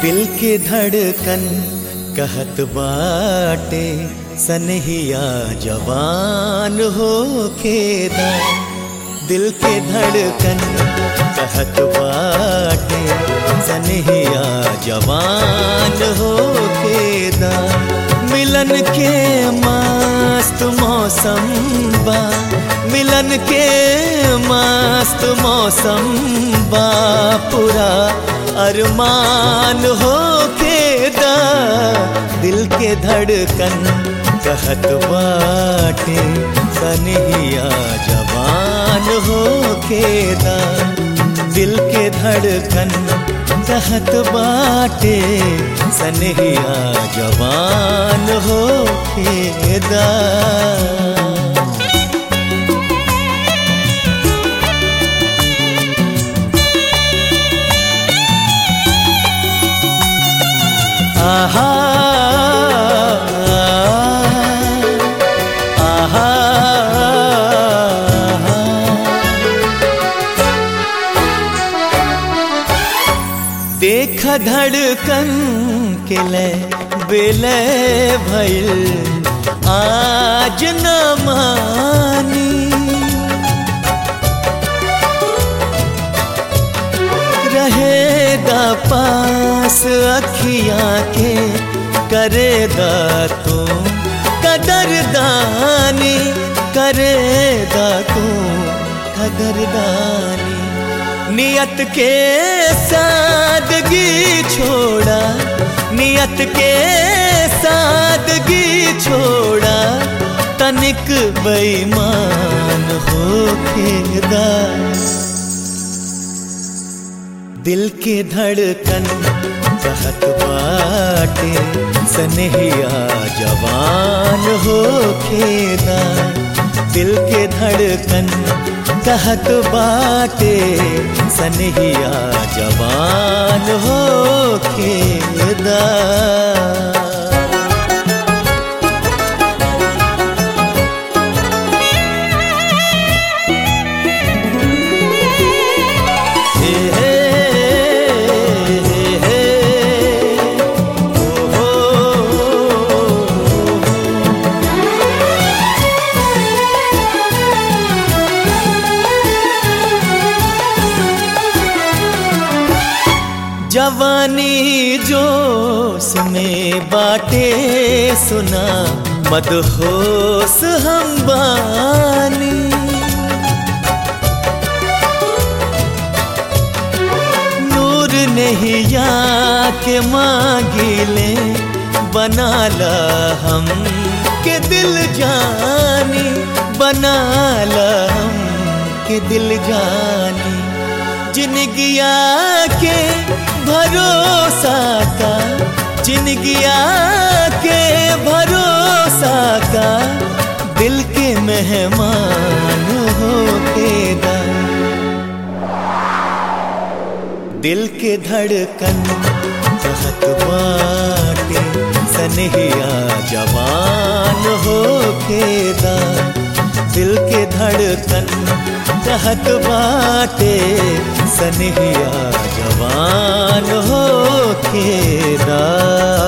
दिल के धड़कन कहत बाटे सनहिया जवान हो खेदा दिल के धड़कन कहत बाटे सनहिया जवान हो खेदा मिलन के मस्त मौसम बा मिलन के मस्त मौसम बा पूरा अरमान हो खेदा दिल के धड़कन कहत बाटे सनहिया जवान हो खेदा दिल के धड़कन कहत बाटे सनहिया जवान हो खेदा आहा आहा देख धड़कन के ले बेले भइल आज न मानी रहे दा पास अखियां के करे दा तू कदरदानी करे दा तू कदरदानी नियत के सादगी छोड़ा नियत के सादगी छोड़ा तनिक बेईमान हो खेदा दिल के धड़कन कहत बाटे सनहिया जवान हो खेदा दिल के धड़कन कहत बाटे सनहिया जवान हो खेदा हे हे हे हे ओ हो जवानी जोश में बाटे सुना मदहोश हम बानी नूर नहीं या के मांगिले बना ला हम के दिल जानी बना ला हम के दिल जानी जिनगिया के भरोसा का जिनगिया के भरोसा का दिल के मेहमान हो के दिल के धड़कन कहत बाटे सनहिया जवान हो खेदा दिल के धड़कन कहत बाटे सनहिया जवान हो खेदा